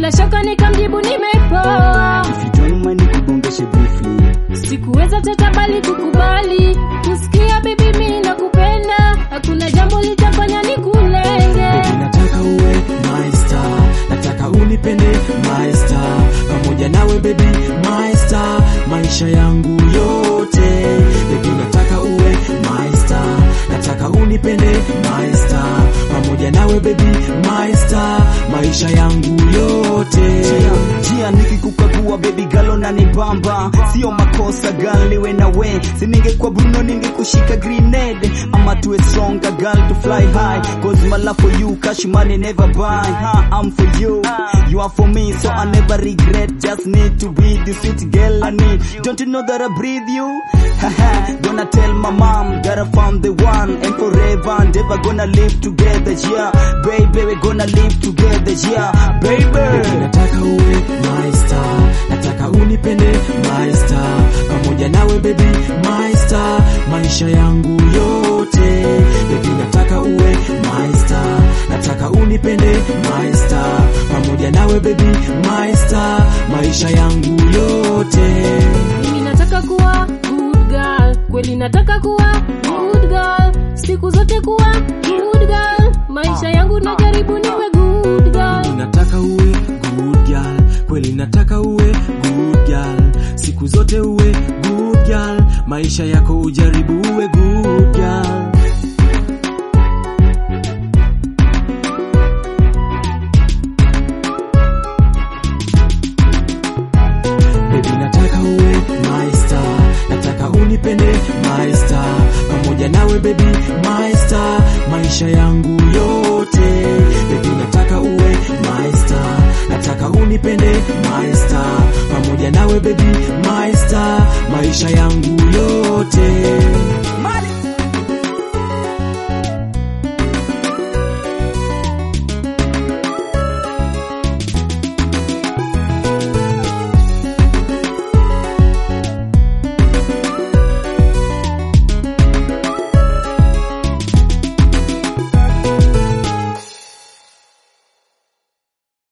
bila shaka nikamjibu nimepoa If you don't mind nikugongeshe briefly sikuweza teta bali kukubali kusikia bibi mi nakupenda hakuna jambo litafanya nikulenge Baby nataka uwe my star, nataka unipende my star, pamoja nawe baby my star, maisha yangu yote. Baby nataka uwe my star, nataka unipende my star, pamoja nawe baby my star, maisha yangu yote. jia nikikukagua baby galo na nibamba sio makosa gal niwe na we si ningekuwa bruno ningekushika grenade ama tuwe stronger girl to fly high cause my love for you cash money never buy huh, I'm for you you are for me so I never regret just need to be the sweet girl I need don't you know that I breathe you Haha, gonna tell my mom that I found the one and forever and ever gonna live together yeah baby we're gonna live together yeah Baby baby nataka uwe my star, nataka unipende my star, pamoja nawe baby my star, maisha yangu yote. Baby nataka uwe my star, nataka unipende my star, pamoja nawe baby my star, maisha yangu yote. mimi nataka kuwa good girl kweli nataka kuwa good girl siku zote kuwa good girl maisha yangu najaribu niwe good girl nataka uwe good girl, kweli nataka uwe good girl, siku zote uwe good girl, maisha yako ujaribu uwe good girl. Baby nataka uwe my star, nataka unipende my star, pamoja nawe baby my star, maisha yangu yote. Baby nataka uwe my star, nataka unipende my star, pamoja nawe baby my star, maisha yangu yote. My